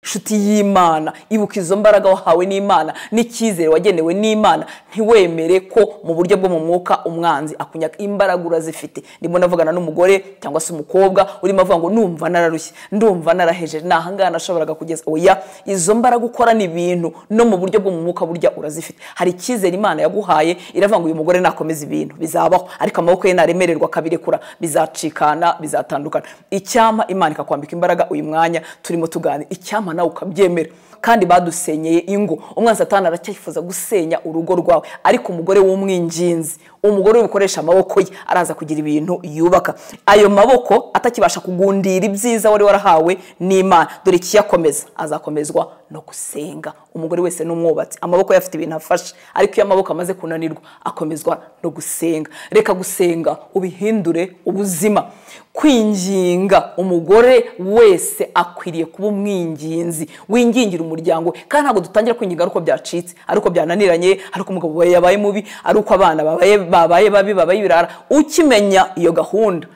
nshuti y'imana ibuka izo mbaraga wahawe n'imana n'icyizere wagenewe n'imana ntiwemere ko mu buryo bwo mu mwuka umwanzi akunyaka imbaraga urazifite ndimo navugana n'umugore cyangwa se umukobwa urimo avuga ngo numva nararushye ndumva narahejeje ni ahangaha nashoboraga kugeza oya izo mbaraga ukora ni ibintu no mu buryo bwo mu mwuka burya urazifite hari icyizere imana yaguhaye iravuga ngo uyu mugore nakomeza ibintu bizabaho ariko amaboko ye naremererwa akabirekura bizacikana bizatandukana icyampa imana ikakwambika imbaraga uyu mwanya turimo tuganira icyampa nawe ukabyemera kandi badusenyeye ingo umwanzi atanu aracyifuza gusenya urugo rwawe ariko umugore w'umwinginzi umugore ubikoresha amaboko ye araza kugira ibintu yubaka ayo maboko atakibasha kugundira ibyiza wari warahawe n'imana dore ikiyakomeza azakomezwa no gusenga umugore wese n'umwubatsi amaboko ye afite ibintu afashe ariko iyo amaboko amaze kunanirwa akomezwa no gusenga reka gusenga ubihindure ubuzima kwinginga umugore wese akwiriye kuba umwinginzi wingingira umuryango kandi ntabwo dutangira kwinginga ari uko byacitse ari uko byananiranye ari uko umugabo yabaye mubi ari uko abana babaye babi babaye ibirara ukimenya iyo gahunda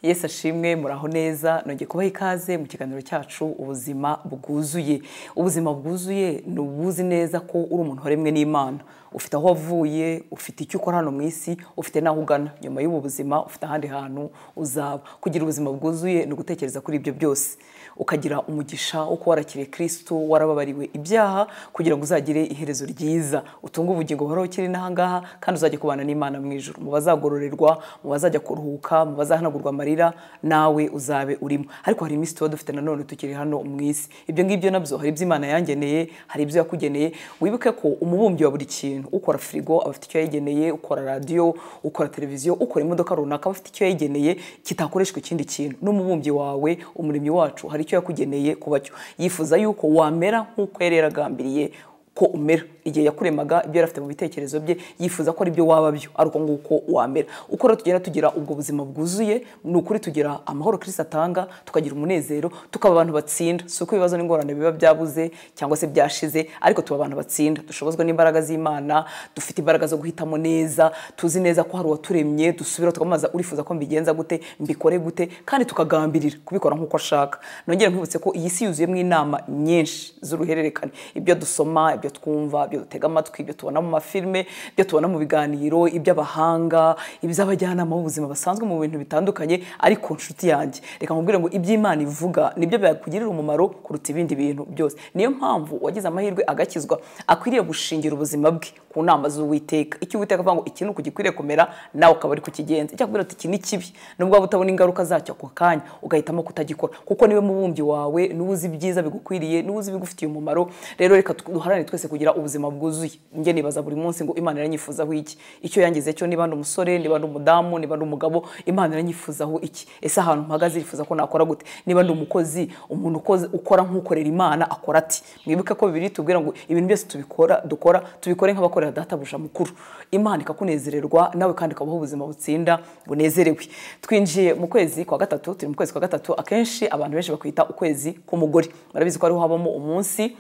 Yesu ashimwe muraho neza nongeye kubaha ikaze mu kiganiro cyacu ubuzima bwuzuye ubuzima bwuzuye ni ubuzi neza ko uri umuntu waremwe n'imana ufite aho wavuye ufite icyo ukora hano mu isi ufite n'aho ugana nyuma y'ubu buzima ufite ahandi hantu uzaba kugira ubuzima bwuzuye ni ugutekereza kuri ibyo byose ukagira umugisha wo kuba warakiriye kirisitu warababariwe ibyaha kugira ngo uzagire iherezo ryiza utunge ubugingo buhoraho ukiri n'ahangaha kandi uzajya kubana n'imana mu ijoro mu bazagororerwa mu bazajya kuruhuka mu bazahanagurwa amarira nawe uzabe urimo ariko hari iminsi tuba dufite nanone tukiri hano mu isi ibyo ngibyo nabyo hari ibyo imana yangeneye hari ibyo yakugeneye wibuke ko umubumbyi wa buri kintu ukora firigo aba afite icyo yayigeneye ukora radiyo ukora televiziyo ukora imodoka runaka aba afite icyo yayigeneye kitakoreshwa ikindi kintu n'umubumbyi wawe umuremyi wacu hari icyo yakugeneye kuba cyo yifuza yuko wamera nk'uko yari yaragambiriye ko umera igihe yakuremaga ibyo yari afite mu bitekerezo bye yifuza ko ari byo waba byo ari uko nguko wamera uko rero tugenda tugira ubwo buzima bwuzuye ni ukuri tugira amahoro kirisita atanga tukagira umunezero tukaba abantu batsinda si uko ibibazo n'ingorane biba byabuze cyangwa se byashize ariko tuba abantu batsinda dushobozwa n'imbaraga z'imana dufite imbaraga zo guhitamo neza tuzi neza ko hari uwaturemye dusubira tukamubaza urifuza ko mbigenza gute mbikore gute kandi tukagambirira kubikora nk'uko ashaka nongere nkwibutse ko iyi si yuzuyemo inama nyinshi z'uruhererekane ibyo dusoma ibyo twumva ibyo dutega amatwi ibyo tubona mu mafilme ibyo tubona mu biganiro iby'abahanga iby'abajyanama b'ubuzima basanzwe mu bintu bitandukanye ariko nshuti yanjye reka nkubwire ngo iby'imana ivuga nibyo byakugirira umumaro kuruta ibindi bintu byose niyo mpamvu wagize amahirwe agakizwa akwiriye gushingira ubuzima bwe ku nama z'uwiteka icyo uwiteka avuga ngo iki ni uku gikwiriye kumera nawe ukaba uri kukigenza icyo akubwira ati iki ni kibi nubwo waba utabona ingaruka zacyo ako kanya ugahitamo kutagikora kuko niwe mubumbyi wawe niwe uzi ibyiza bigukwiriye niwe uzi ibigufitiye umumaro rero reka duharanire twese kugira ubuzima bwuzuye njye nibaza buri munsi ngo imana iranyifuzaho iki icyo yangize cyo niba ndi umusore niba ndi umudamu niba ndi umugabo imana iranyifuzaho iki ese ahantu mpagaze yifuza ko nakora gute niba ndi umukozi umuntu ukora nk'ukorera imana akora ati mwibuke ko bibiri tubwira ngo ibintu byose tubikora dukora tubikore nk'abakorera databuja mukuru imana ikakunezererwa nawe kandi ukabaho ubuzima butsinda bunezerewe twinjiye mu kwezi kwa gatatu turi mu kwezi kwa gatatu akenshi abantu benshi bakwita ukwezi k'umugore barabizi ko ariho habamo umunsi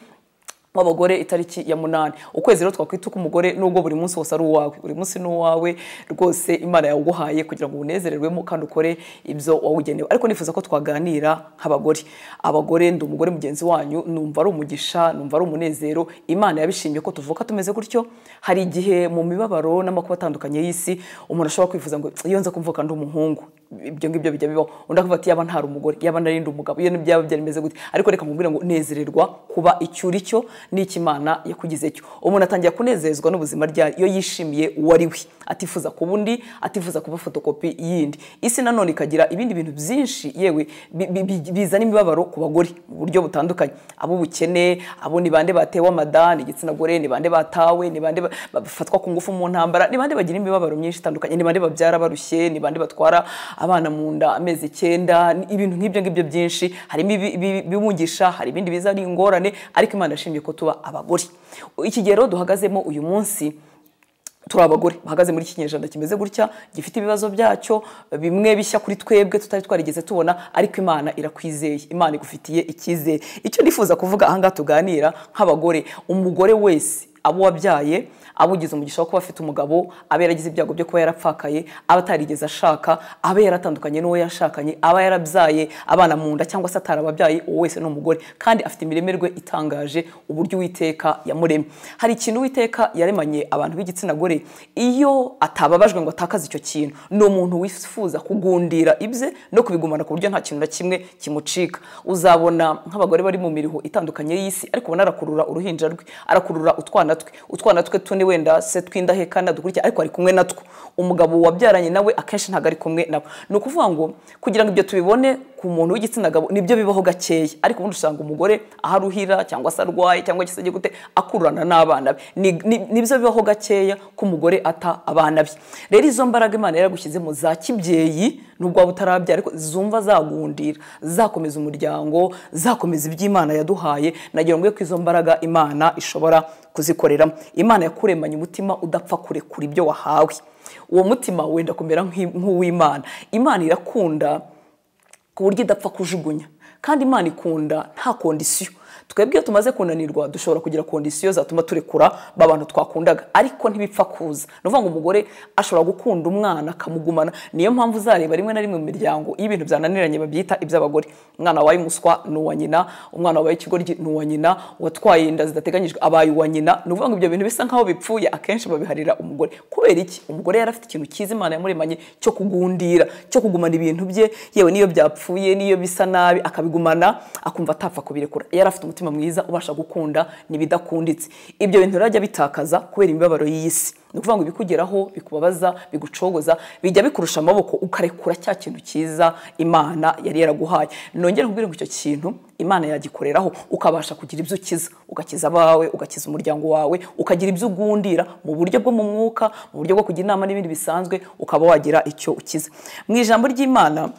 w'abagore itariki ya munani ukwezi rero twakwita uko umugore nubwo buri munsi wose ari uwawe buri munsi ni uwawe rwose imana yawuguhaye kugira ngo unezererwemo kandi ukore ibyo wawugenewe ariko nifuza ko twaganira nk'abagore abagore ndi umugore mugenzi wanyu numva ari umugisha numva ari umunezero imana yabishimiye ko tuvuka tumeze gutyo hari igihe mu mibabaro n'amakuba atandukanye y'isi umuntu ashobora kwifuza ngo iyo nza kumvuka ndi umuhungu ibyo ngibyo bijya bibaho undi akavuga ati yaba ntari umugore yaba narindi umugabo iyo byaba byarimeze gute ariko reka mubwire ngo nezererwa kuba icyo uri cyo n'icyo imana yakugize cyo umuntu atangira kunezezwa n'ubuzima ryayo iyo yishimiye uwo ari we atifuza kuba undi atifuza kuba fotokopi yindi isi nanone ikagira ibindi bintu byinshi yewe bizana imibabaro ku bagore mu buryo butandukanye ab'ubukene abo ni bande batewe amada ni igitsina gore ni bande batawe ni bande bafatwa ku ngufu mu ntambara ni bande bagira imibabaro myinshi itandukanye ni bande babyara barushye ni bande batwara abana mu nda amezi icyenda ibintu nk'ibyo ngibyo byinshi harimo ibiwungisha hari ibindi biza ari ingorane ariko imana ashimye ko tuba abagore ikigero duhagazemo uyu munsi turi abagore bahagaze muri iki kinyejana kimeze gutya gifite ibibazo byacyo bimwe bishya kuri twebwe tutari twarigeze tubona ariko imana irakwizeye imana igufitiye icyizere icyo nifuza kuvuga ahangaha tuganira nk'abagore umugore wese abo wabyaye abo ugize umugisha wo kuba afite umugabo aba yaragize ibyago byo kuba yarapfakaye aba atarigeze ashaka aba yaratandukanye n'uwo yashakanye aba yarabyaye abana mu nda cyangwa se atarababyaye uwo wese ni umugore kandi afite imiremerwe itangaje uburyo uwiteka yamuremye hari ikintu uwiteka yaremanye abantu b'igitsina gore iyo atababajwe ngo atakaze icyo kintu ni umuntu wifuza kugundira ibye no kubigumana ku buryo nta kintu na kimwe kimucika uzabona nk'abagore bari mu miriho itandukanye y'isi ariko ubona arakurura uruhinja rwe arakurura utwana twe utwana twe tune wenda se tw'indahekana dukurikira ariko ari kumwe natwo umugabo wabyaranye nawe akenshi ntabwo ari kumwe nawe ni ukuvuga ngo kugira ngo ibyo tubibone ku muntu w'igitsina gabo nibyo bibaho gakeya ariko ubundi usanga umugore aharuhira cyangwa se arwaye cyangwa se gute akururana n'abana be Ni- ni- nibyo bibaho gakeya ko umugore ata abana be rero izo mbaraga imana yaragushyizemo za kibyeyi nubwo waba utarabyara ariko zumva zagundira zakomeza umuryango zakomeza iby'imana yaduhaye nagira ngo ko izo mbaraga imana ishobora kuzikoreramo imana yakuremanye umutima udapfa kurekura ibyo wahawe uwo mutima wenda kumera nk'i- nk'uw'imana imana irakunda ku buryo idapfa kujugunya kandi imana ikunda nta kondisiyo twebwe iyo tumaze kunanirwa dushobora kugira kondisiyo zatuma turekura ba bantu twakundaga ariko ntibipfa kuza ni ukuvuga ngo umugore ashobora gukunda umwana akamugumana niyo mpamvu uzareba rimwe na rimwe mu miryango iyo ibintu byananiranye babyita iby'abagore umwana wabaye umuswa ni uwa nyina umwana wabaye ikigoryi ni uwa nyina uwatwaye inda zidateganyijwe abaye uwa nyina ni ukuvuga ngo ibyo bintu bisa nk'aho bipfuye akenshi babiharira umugore kubera iki umugore yari afite ikintu cyiza imana yamuremanye cyo kugundira cyo kugumana ibintu bye yewe n'iyo byapfuye n'iyo bisa nabi akabigumana akumva atapfa kubirekura yari afite umutima mwiza ubasha gukunda n'ibidakunditse ibyo bintu rero ajya bitakaza kubera imibabaro y'isi ni ukuvuga ngo ibikugeraho bikubabaza bigucogoza bijya bikurusha amaboko ukarekura cya kintu cyiza imana yari yaraguhaye nongere nkubwire ngo icyo kintu imana yagikoreraho ukabasha kugira ibyo ukiza ugakiza abawe ugakiza umuryango wawe ukagira ibyo ugundira mu buryo bwo mu mwuka mu buryo bwo kujya inama n'ibindi bisanzwe ukaba wagira icyo ukiza mu ijambo ry'imana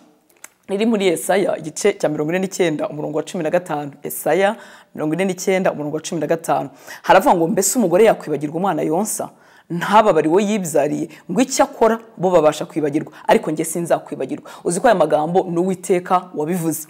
riri muri Yesaya igice cya mirongo ine n'icyenda umurongo wa cumi na gatanu Yesaya mirongo ine n'icyenda umurongo wa cumi na gatanu haravuga ngo mbese umugore yakwibagirwa umwana yonsa ntababare uwo yibyariye ngo icyo akora bo babasha kwibagirwa ariko njye sinzakwibagirwa uzi ko aya magambo ni uwiteka wabivuze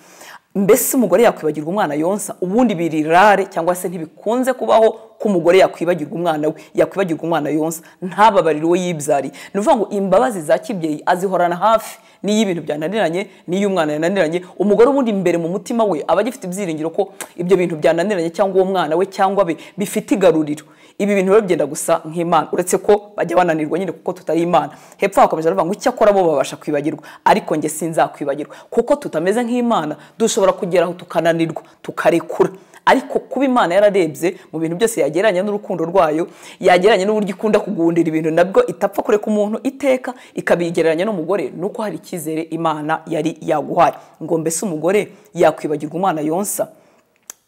mbese umugore yakwibagirwa umwana yonsa ubundi biri rare cyangwa se ntibikunze kubaho ko umugore yakwibagirwa umwana we yakwibagirwa umwana yonsa ntababarire uwo yibyariye ni ukuvuga ngo imbabazi za kibyeyi azihorana hafi n'iyo ibintu byananiranye n'iyo umwana yananiranye umugore ubundi imbere mu mutima we aba agifite ibyiringiro ko ibyo bintu byananiranye cyangwa uwo mwana we cyangwa be bifite igaruriro ibi bintu rero byenda gusa nk'imana uretse ko bajya bananirwa nyine kuko tutari imana hepfo hakabaje baravuga ngo icyakora bo babasha kwibagirwa ariko njye sinzakwibagirwa kuko tutameze nk'imana dushobora kugeraho tukananirwa tukarekura ariko kuba imana yararebye mu bintu byose yagereranya n'urukundo rwayo yagereranya n'uburyo ikunda kugundira ibintu nabwo itapfa kureka umuntu iteka ikabigereranya n'umugore nuko hari icyizere imana yari yaguhaye ngo mbese umugore yakwibagirwa umwana yonsa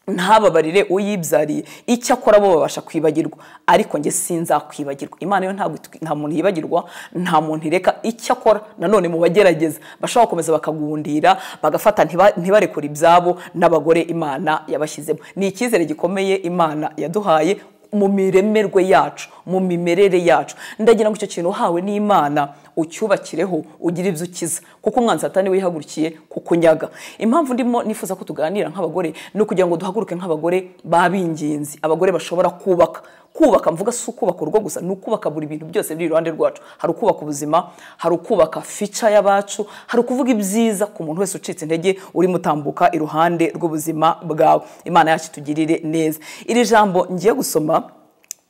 ntababarire uwo yibyariye icyo akora bo babasha kwibagirwa ariko njye sinzakwibagirwa imana yo ntabwo itwi- nta muntu yibagirwa nta muntu ireka icyo akora nanone mu bagerageza bashobora gukomeza bakagundira bagafata ntiba- ntibarekure ibyabo n'abagore imana yabashyizemo ni icyizere gikomeye imana yaduhaye mu miremerwe yacu mu mimerere yacu ndagira ngo icyo kintu uhawe n'imana ucyubakireho ugire ibyo ukiza kuko umwanzi satani wihagurukiye kukunyaga impamvu ndimo nifuza ko tuganira nk'abagore ni ukugira ngo duhaguruke nk'abagore b'abingenzi abagore bashobora kubaka kubaka mvuga si ukubaka urugo gusa ni ukubaka buri bintu byose biri iruhande rwacu hari ukubaka ubuzima hari ukubaka fica y'abacu hari ukuvuga ibyiza ku muntu wese ucitse intege urimo utambuka iruhande rw'ubuzima bwawe imana yacu itugirire neza iri jambo ngiye gusoma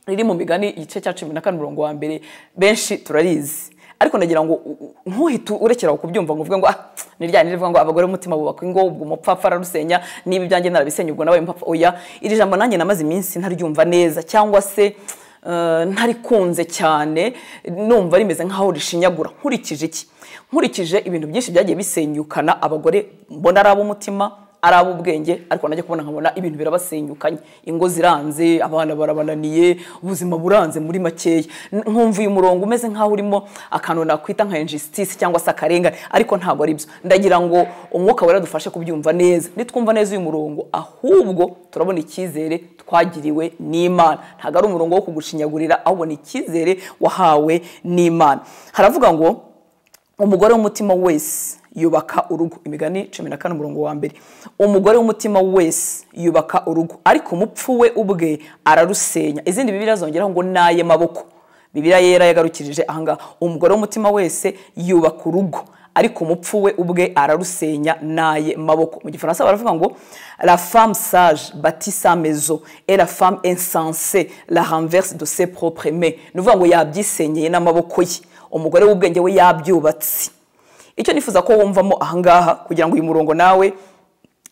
riri mu migani igice cya cumi na kane umurongo wa mbere benshi turarizi ariko nagira ngo u- u- ntuhite urekera aho kubyumva ngo uvuge ngo ah ni rya rivuga ngo abagore umutima bubaka ingo ubwo umupfapfa ararusenya niba ibyanjye narabisenya ubwo nawe mupfapfa oya iri jambo nanjye namaze iminsi ntaryumva neza cyangwa se eh, ntarikunze cyane numva rimeze nk'aho rishinyagura nkurikije iki nkurikije ibintu byinshi byagiye bisenyukana abagore mbona ari ab'umutima ari ab'ubwenge ariko najya kubona nkabona ibintu birabasenyukanye ingo ziranze abana barabananiye ubuzima buranze muri makeya N- nkumva uyu murongo umeze nk'aho urimo akantu nakwita nka injustice cyangwa se akarengane ariko ntabwo ari byo ndagira ngo umwuka wera dufashe kubyumva neza nitwumva neza uyu murongo ahubwo turabona icyizere twagiriwe n'imana ntabwo ari umurongo wo kugushinyagurira ahubwo ni icyizere wahawe n'imana haravuga ngo umugore w'umutima wese yubaka urugo imigani cumi na kane umurongo wa mbere umugore w'umutima wese yubaka urugo ariko umupfu we ubwe ararusenya izindi bibiliya zongeraho ngo ni ay'amaboko bibiliya yera yagarukirije ahangaha umugore w'umutima wese yubaka urugo ariko umupfu we ubwe ararusenya naye maboko mu gifaransa baravuga ngo la femme sage bati sa maison et la femme insensée la renverse de ses propres mains ni ukuvuga ngo yabyisenyeye n'amaboko ye umugore w'ubwenge we yabyubatse icyo nifuza ko wumvamo ahangaha kugira ngo uyu murongo nawe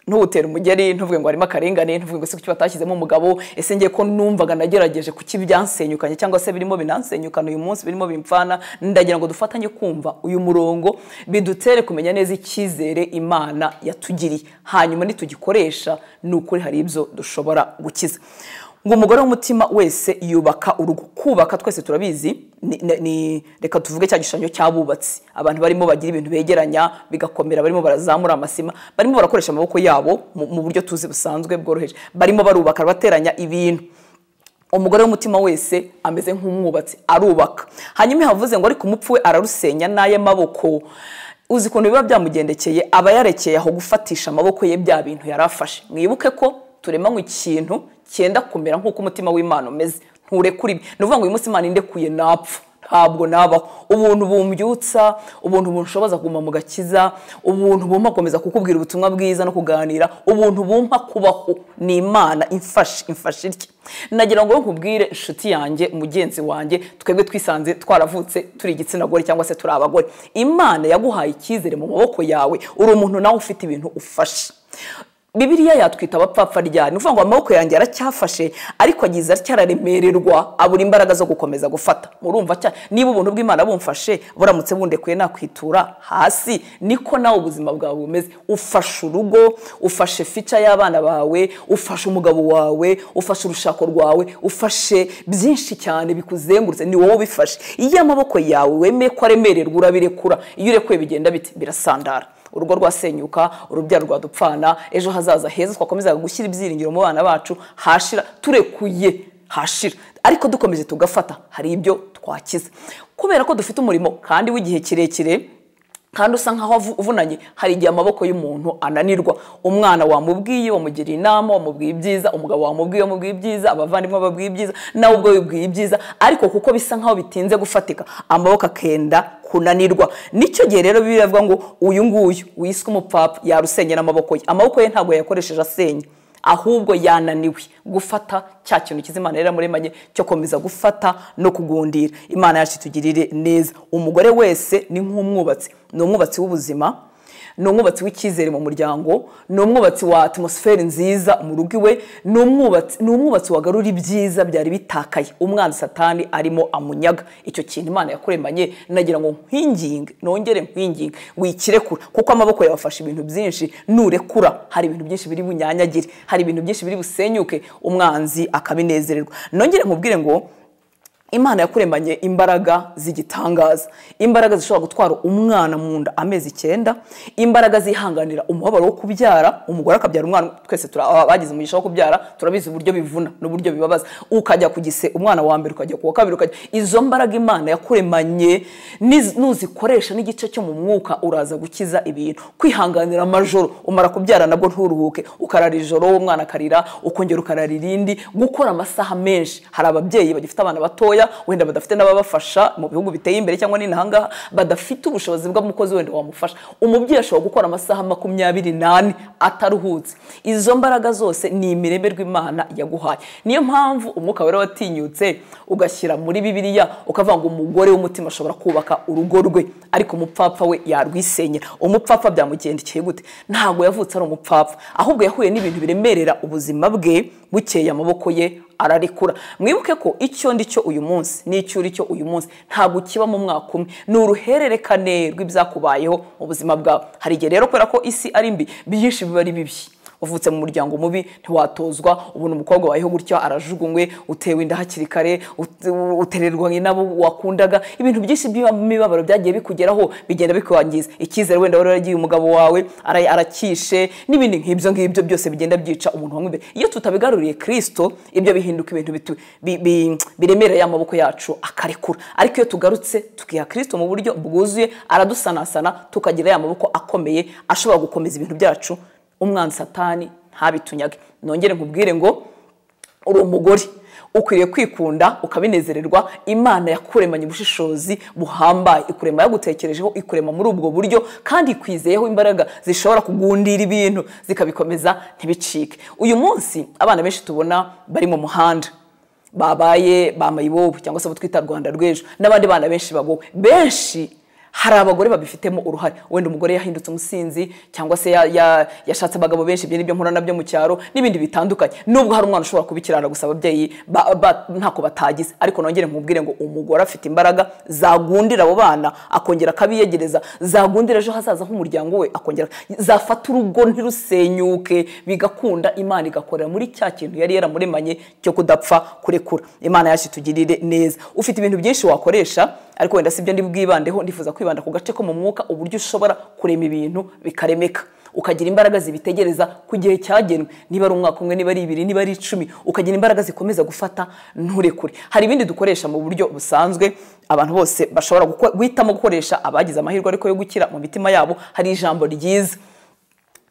ntuwutere umugeri ntuvuge ngo harimo akarengane ntuvuge ngo se kuki batashyizemo umugabo ese ngiye ko numvaga nagerageje kuki byansenyukanye cyangwa se birimo binansenyukana uyu munsi birimo bimfana ndagira ngo dufatanye kumva uyu murongo bidutere kumenya neza icyizere imana yatugiriye hanyuma nitugikoresha ni ukuri hari ibyo dushobora gukiza ngo umugore w'umutima wese yubaka urugo kubaka twese turabizi ni- ni- ni reka tuvuge cya gishushanyo cy'abubatsi abantu barimo bagira ibintu begeranya bigakomera barimo barazamura amasima barimo barakoresha amaboko yabo mu mu buryo tuzi busanzwe bworoheje barimo barubaka bateranya ibintu umugore w'umutima wese ameze nk'umwubatsi arubaka hanyuma havuze ngo ariko umupfu we ararusenya n'ay'amaboko uzi ukuntu biba byamugendekeye aba yarekeye aho gufatisha amaboko ye bya bintu yari afashe mwibuke ko turemanywe ikintu cyenda kumera nk'uko umutima w'imana umeze nturekure ibi ni ukuvuga ngo uyu munsi imana indekuye napfa ntabwo nabaho ubuntu bumbyutsa ubuntu bunshoboza kuguma mu gakiza ubuntu bumpa gukomeza kukubwira ubutumwa bwiza no kuganira ubuntu bumpa kubaho ni imana imfashe imfashe irye nagira ngo nkubwire inshuti yanjye mugenzi wanjye twebwe twisanze twaravutse turi igitsina gore cyangwa se turi abagore imana yaguhaye icyizere mu maboko yawe uri umuntu nawe ufite ibintu ufashe bibiliya yatwita abapfapfa ryari ni ukuvuga ngo amaboko yanjye aracyafashe ariko agize aracyararemererwa abura imbaraga zo gukomeza gufata murumva cyane niba ubuntu bw'imana bumfashe buramutse bundekuye nakwitura hasi niko nawe ubuzima bwawe bumeze ufashe urugo ufashe fica y'abana bawe ufashe umugabo wawe ufashe urushako rwawe ufashe byinshi cyane bikuzengurutse ni wowe ubifashe iyo amaboko yawe wemeye ko aremererwa urabirekura iyo urekuye bigenda bite birasandara urugo rwasenyuka urubyaro rwadupfana ejo hazaza heza twakomeza gushyira ibyiringiro mu bana bacu hashira turekuye hashira ariko dukomeje tugafata hari ibyo twakiza kubera ko dufite umurimo kandi w'igihe kirekire kandi usa nkaho avu- uvunanye hari igihe amaboko y'umuntu ananirwa umwana wamubwiye wamugiriye inama wamubwiye ibyiza umugabo wamubwiye wamubwiye ibyiza abavandimwe babwiye ibyiza nawe ubwo wibwiye ibyiza ariko kuko bisa nkaho bitinze gufatika amaboko akenda kunanirwa nicyo gihe rero bibiliya ivuga ngo uyu nguyu wiswe umupfapfa yarusenyera amaboko ye amaboko ye ntabwo yayakoresheje asenya ahubwo yananiwe gufata cya kintu kiza imana yari yamuremanye cyo komeza gufata no kugundira imana yacu itugirire neza umugore wese ni nk'umwubatsi ni umwubatsi w'ubuzima ni umwubatsi w'icyizere mu muryango ni umwubatsi wa atmosferi nziza mu rugo iwe ni umwubatsi ni umwubatsi wagarura ibyiza byari bitakaye umwana satani arimo amunyaga icyo kintu imana yakuremanye nagira ngo nkwinginge nongere nkwinginge wikirekura kuko amaboko yawe afashe ibintu byinshi nurekura hari ibintu byinshi biri bunyanyagire hari ibintu byinshi biri busenyuke umwanzi akabinezererwa nongere nkubwire ngo imana yakuremanye imbaraga z'igitangaza imbaraga zishobora gutwara umwana mu nda amezi icyenda imbaraga zihanganira umubabaro wo kubyara umugore akabyara umwana twese turi aba- bagize umugisha wo kubyara turabizi uburyo bivuna n'uburyo bibabaza ukajya ku gise umwana wa mbere ukajya ku wa kabiri ukajya izo mbaraga imana yakuremanye niz- nuzikoresha n'igice cyo mu mwuka uraza gukiza ibintu kwihanganira amajoro umara kubyara nabwo nturuhuke ukarara ijoro uwo mwana akarira ukongera ukarara irindi gukora amasaha menshi hari ababyeyi bagifite abana batoya wenda badafite n'ababafasha mu bihugu biteye imbere cyangwa n'inahangaha badafite ubushobozi bw'umukozi wenda wamufasha umubyeyi ashobora gukora amasaha makumyabiri n'ane ataruhutse izo mbaraga zose ni imireme rw'imana yaguhaye niyo mpamvu umwuka wera watinyutse ugashyira muri bibiliya ukavuga ngo umugore w'umutima ashobora kubaka urugo rwe ariko umupfapfa we yarwisenyera umupfapfa byamugendekeye gute ntabwo yavutse ari umupfapfa ahubwo yahuye n'ibintu biremerera ubuzima bwe bukeye amaboko ye ararekura mwibuke ko icyo ndi cyo uyu munsi n'icyo uri cyo uyu munsi ntabwo kiba mu mwaka umwe ni uruhererekane rw'ibyakubayeho mu buzima bwawe hari igihe rero kubera ko isi ari mbi byinshi biba ari bibi wavutse mu muryango mubi ntiwatozwa ubona umukobwa wayeho gutyo arajugunywe utewe inda hakiri kare ut- utererwa n'abo wakundaga ibintu byinshi by'imibabaro byagiye bikugeraho bigenda bikwangiza icyizere wenda wari waragiye umugabo wawe ara- arakishe n'ibindi nk'ibyo ngibyo byose bigenda byica umuntu wanywa imbere iyo tutabigaruriye kirisito ibyo bihinduka ibintu bitu- bi- bi- biremereye amaboko yacu akarekura ariko iyo tugarutse tukiha kirisito mu buryo bwuzuye aradusanasana tukagira ya maboko akomeye ashobora gukomeza ibintu byacu umwanzi satani ntabitunyage nongere nkubwire ngo uri umugore ukwiriye kwikunda ukabinezererwa imana yakuremanye ubushishozi buhambaye ikurema yagutekerejeho ikurema muri ubwo buryo kandi ikwizeyeho imbaraga zishobora kugundira ibintu zikabikomeza ntibicike uyu munsi abana benshi tubona bari mu muhanda babaye bambaye ibobo cyangwa se abo twita rwanda rw'ejo n'abandi bana benshi bagowe benshi hari abagore babifitemo uruhare wenda umugore yahindutse umusinzi cyangwa se ya- ya- yashatse abagabo benshi ibyo nibyo nkora nabyo mu cyaro n'ibindi bitandukanye nubwo hari umwana ushobora kubikirana gusa ababyeyi ba- ba- ntako batagize ariko nongere nkubwire ngo umugore afite imbaraga zagundira abo bana akongera akabiyegereza zagundira ejo hazaza h'umuryango we akongera zafata urugo ntirusenyuke bigakunda imana igakorera muri cya kintu yari yaramuremanye cyo kudapfa kurekura imana yacu itugirire neza ufite ibintu byinshi wakoresha ariko wenda sibyo ndi bwibandeho ndifuza kwibanda ku gace ko mu mwuka uburyo ushobora kurema ibintu bikaremeka ukagira imbaraga zibitegereza ku gihe cyagenwe niba ari umwaka umwe niba ari ibiri niba ari icumi ukagira imbaraga zikomeza gufata nturekure hari ibindi dukoresha mu buryo busanzwe abantu bose bashobora guko- guhitamo gukoresha abagize amahirwe ariko yo gukira mu mitima yabo hari ijambo ryiza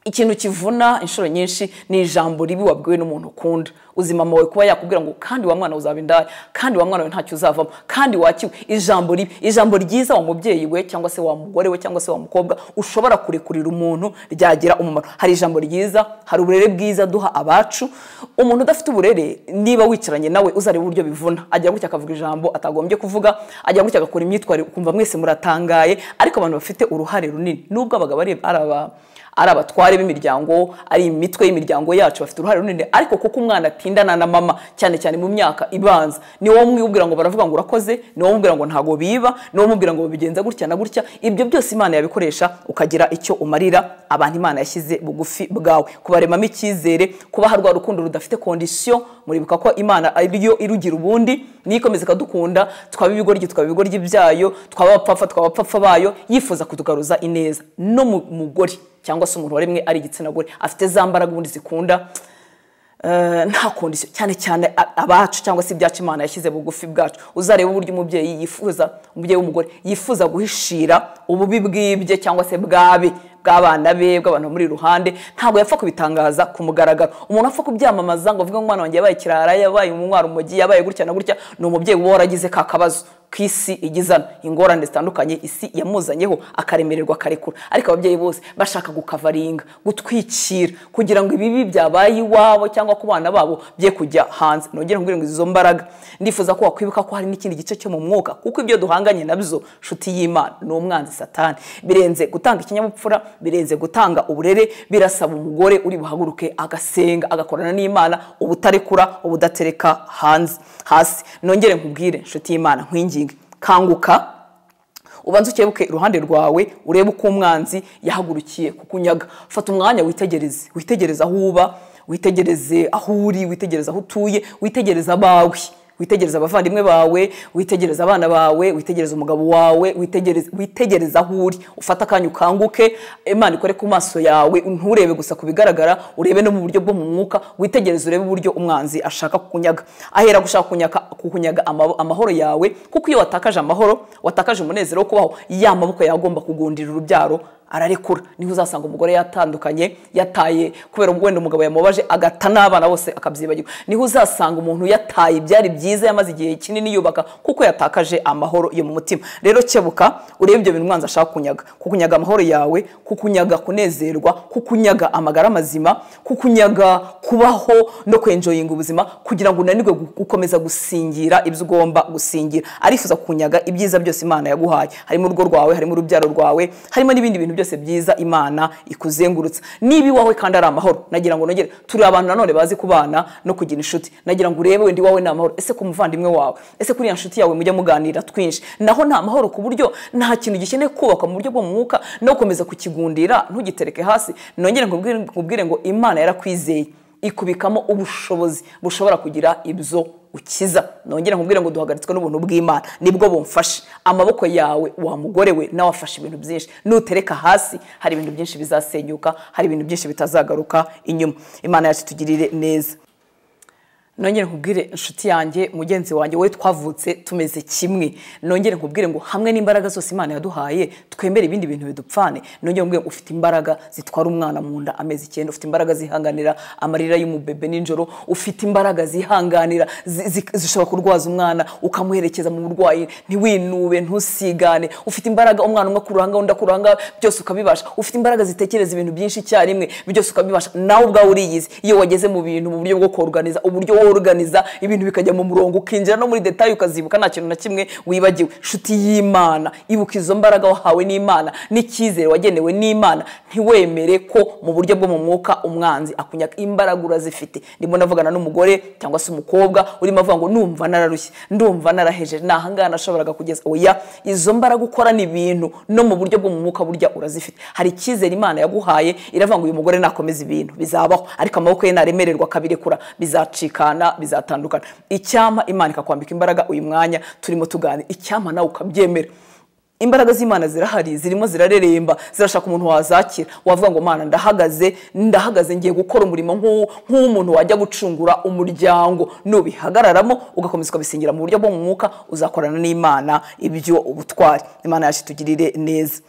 ikintu kivuna inshuro nyinshi ni ijambo ribi wabwiwe n'umuntu ukunda ubuzima bwawe kuba yakubwira ngo kandi wa mwana uzaba indaya kandi wa mwana we ntacyo uzavamo kandi wakiwe ijambo ribi ijambo ryiza wa mubyeyi we cyangwa se wa mugore we cyangwa se wa mukobwa ushobora kurekurira umuntu ryagira umumaro hari ijambo ryiza hari uburere bwiza duha abacu umuntu udafite uburere niba wicaranye nawe uzareba uburyo bivuna agira gutya akavuga ijambo atagombye kuvuga agira gutya agakora imyitwarire ukumva mwese muratangaye ariko abantu bafite uruhare runini nubwo abagabo ari ari aba ari abatware b'imiryango ari imitwe y'imiryango yacu bafite uruhare runini ariko kuko umwana atindana na mama cyane cyane mu myaka ibanza ni wowe umwibwira ngo baravuga ngo urakoze ni wowe umubwira ngo ntago biba ni wowe umubwira ngo babigenza gutya na gutya ibyo byose imana yabikoresha ukagira icyo umarira abantu imana yashyize bugufi bwawe kubaremamo icyizere kubaha rwa rukundo rudafite kondisiyo muribuka ko imana ariyo irugira ubundi niyo ikomeza ikadukunda twaba ibigoryi twaba ibigoryi byayo twaba abapfapfa twaba abapfapfa bayo yifuza kutugaruza ineza no mu mugore cyangwa se umuntu waremwe ari igitsina gore afite za mbaraga ubundi zikunda eh, nta kondisiyo cyane cyane a- abacu cyangwa se ibyacu imana yashyize bugufi bwacu uzareba uburyo umubyeyi yifuza umubyeyi w'umugore yifuza guhishira ububi bwibye cyangwa se bwabe bw'abana be bw'abantu bamuri iruhande ntabwo yapfa kubitangaza ku mugaragaro umuntu apfa kubyamamaza ngo avuge ngo umwana wanjye yabaye kirara yabaye umwara umugi yabaye gutya na gutya ni umubyeyi uba waragize ka kabazo ku isi igizana ingorane zitandukanye isi yamuzanyeho akaremererwa akarekura ariko ababyeyi bose bashaka gukavaringa gutwikira kugira ngo ibibi byabaye iwabo cyangwa ku bana babo bye kujya hanze nongere nkubwire ngo izo mbaraga ndifuza ko wakwibuka ko hari n'ikindi gice cyo mu mwuka kuko ibyo duhanganye nabyo nshuti y'imana ni umwanzi satani birenze gutanga ikinyabupfura birenze gutanga uburere birasaba umugore uri buhaguruke agasenga agakorana n'imana ubutarekura ubudatereka hanze hasi nongere nkubwire nshuti y'imana nkwinginge kanguka ubanze ukebuke iruhande rwawe urebe uko umwanzi yahagurukiye kukunyaga fata umwanya witegereze witegereze aho uba witegereze aho uri witegereze aho utuye witegereze abawe witegereze abavandimwe bawe witegereze abana bawe witegereze umugabo wawe witegereze witegereze aho uri ufate akanya ukanguke imana ikore ku maso yawe nturebe gusa ku bigaragara urebe no mu buryo bwo mu mwuka witegereze urebe uburyo umwanzi ashaka kukunyaga ahera gushaka kunyaka- kukunyaga ama- amahoro yawe kuko iyo watakaje amahoro watakaje umunezero wo kubaho ya maboko yagomba kugundira urubyaro ararekura niho uzasanga umugore yatandukanye yataye kubera wenda umugabo yamubabaje agata n'abana bose akabyibagirwa niho uzasanga umuntu yataye ibyari byiza yamaze igihe kinini yubaka kuko yatakaje amahoro yo mu mutima rero kebuka urebe ibyo bintu umwanzi ashaka kunyaga kukunyaga amahoro yawe kukunyaga kunezerwa kukunyaga amagara mazima kukunyaga kubaho no kwenjoyinga ubuzima kugira ngo unanirwe gu- gukomeza gusingira ibyo ugomba gusingira arifuza kukunyaga ibyiza byose imana yaguhaye harimo urugo rwawe harimo urubyaro rwawe harimo n'ibindi bintu byose byose byiza imana ikuzengurutsa niba iwawe kandi ari amahoro nagira ngo nongere turi abantu nanone bazi kubana no kugira inshuti nagira ngo urebe wenda iwawe ni amahoro ese ku muvandimwe wawe ese kuriya nshuti yawe mujya muganira twinshi naho ni amahoro ku buryo nta kintu gikeneye kubakwa mu buryo bwo mu mwuka no gukomeza kukigundira ntugitereke hasi nongere nkubwire nkubwire ngo imana yarakwizeye ikubikamo ubushobozi bushobora kugira ibyo ukiza nongere nkubwire ngo duhagaritswe n'ubuntu bw'imana nibwo bumfashe amaboko yawe wa mugore we nawe afashe ibintu byinshi nutereka hasi hari ibintu byinshi bizasenyuka hari ibintu byinshi bitazagaruka inyuma imana yacu tugirire neza nongere nkubwire inshuti yanjye mugenzi wanjye wowe twavutse tumeze kimwe nongere nkubwire ngo hamwe n'imbaraga zose imana yaduhaye twemere ibindi bintu bidupfane nongere nkubwire ngo ufite imbaraga zitwara umwana mu nda amezi icyenda ufite imbaraga zihanganira amarira y'umubebe nijoro ufite imbaraga zihanganira zi- zi- zishobora kurwaza umwana ukamuherekeza mu burwayi ntiwinube ntusigane ufite imbaraga umwana umwe ku ruhanga undi ku ruhanga byose ukabibasha ufite imbaraga zitekereza ibintu byinshi icyarimwe byose ukabibasha nawe ubwawe uriyizi iyo wageze mu bintu mu buryo bwo koruganiza uburyo woruganiza ibintu bikajya mu murongo ukinjira no muri detaye ukazibuka nta kintu na kimwe wibagiwe inshuti y'imana ibuka izo mbaraga wahawe n'imana n'icyizere wagenewe n'imana ntiwemere ko mu buryo bwo mu mwuka umwanzi akunyaka imbaraga urazifite ndimo navugana n'umugore cyangwa se umukobwa urimo avuga ngo numva nararushye ndumva narahejeje ni ahangaha nashoboraga kugeza oya izo mbaraga ukora ni ibintu no mu buryo bwo mu mwuka burya urazifite hari icyizere imana yaguhaye iravuga ngo uyu mugore nakomeza ibintu bizabaho ariko amaboko ye naremererwa akabirekura bizacikana bizatandukana icyampa imana ikakwambika imbaraga uyu mwanya turimo tuganira icyampa nawe ukabyemera imbaraga z'imana zirahari zirimo zirareremba zirashaka umuntu wazakira wavuga ngo mana ndahagaze ndahagaze ngiye gukora umurimo nk'uwo nk'umuntu wajya gucungura umuryango nubihagararamo ugakomeza ukabisingira mu buryo bwo mu mwuka uzakorana n'imana ibyo ubutwari imana yacu itugirire neza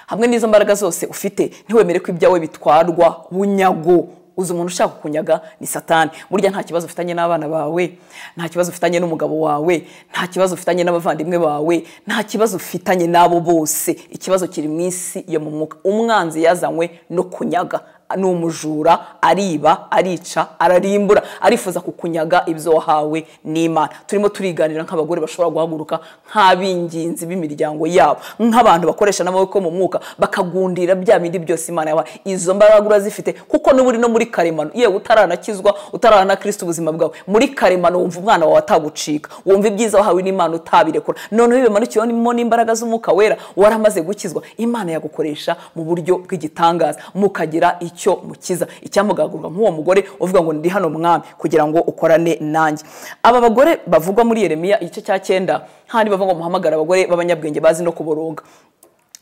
hamwe n'izo mbaraga zose ufite ntiwemere ko ibyawe bitwarwa bunyago uzi umuntu ushaka kunyaga ni satani burya nta kibazo ufitanye n'abana bawe nta kibazo ufitanye n'umugabo wawe nta kibazo ufitanye n'abavandimwe bawe nta kibazo ufitanye n'abo bose ikibazo kiri mu isi yo mu mwuka umwanzi yazanywe no kunyaga ni umujura ariba arica ararimbura arifuza kukunyaga ibyo wahawe n'imana turimo turiganira nk'abagore bashobora guhaguruka nk'ab'ingenzi b'imiryango yabo nk'abantu bakoresha n'amaboko mu mwuka bakagundira bya bindi byose imana yawe izo mbaraga urazifite kuko n'ubu uri no muri karemano yewe utaranakizwa utarana kirisita ubuzima bwawe muri karemano wumva umwana wawe atagucika wumva ibyiza wahawe n'imana utabirekura noneho iyo bimanukiyemo n'imbaraga z'umwuka wera waramaze gukizwa imana yagukoresha mu buryo bw'igitangaza mukagira icyo mukiza icyamugagurwa nk'uwo mugore uvuga ngo ndi hano mwami kugira ngo ukorane nanjye aba bagore bavugwa muri yeremiya igice cya cyenda handi bavuga ngo muhamagara abagore b'abanyabwenge bazi no kuboroga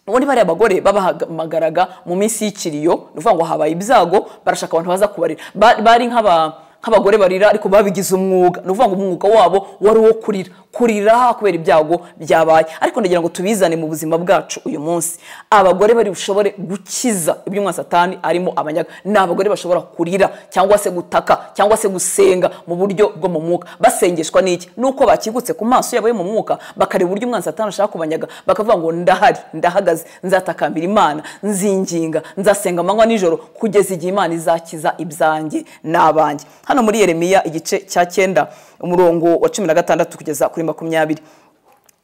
ubundi bariya bagore babahamagaraga mu minsi y'ikiriyo ni ukuvuga ngo habaye ibyago barashaka abantu baza kubarira Ba- bari nk'aba nk'abagore barira ariko babigize umwuga ni ukuvuga ngo umwuga wabo wari uwo kurira kurira kubera ibyago byabaye ariko ndagira ngo tubizane mu buzima bwacu uyu munsi abagore bari bushobore gukiza iby'umwa satani arimo abanyaga ni abagore bashobora kurira cyangwa se gutaka cyangwa se gusenga mu buryo bwo mu mwuka basengeshwa n'iki nuko bakigutse ku maso yabo yo mu mwuka bakareba uburyo umwana satani ashaka kubanyaga bakavuga ngo ndahari ndahagaze nzatakambira imana nzinginga nzasenga amanywa nijoro kugeza igihe imana izakiza ibyanjye n'abanjye hano muri yeremiya igice cya cyenda umurongo wa cumi na gatandatu kugeza kuri makumyabiri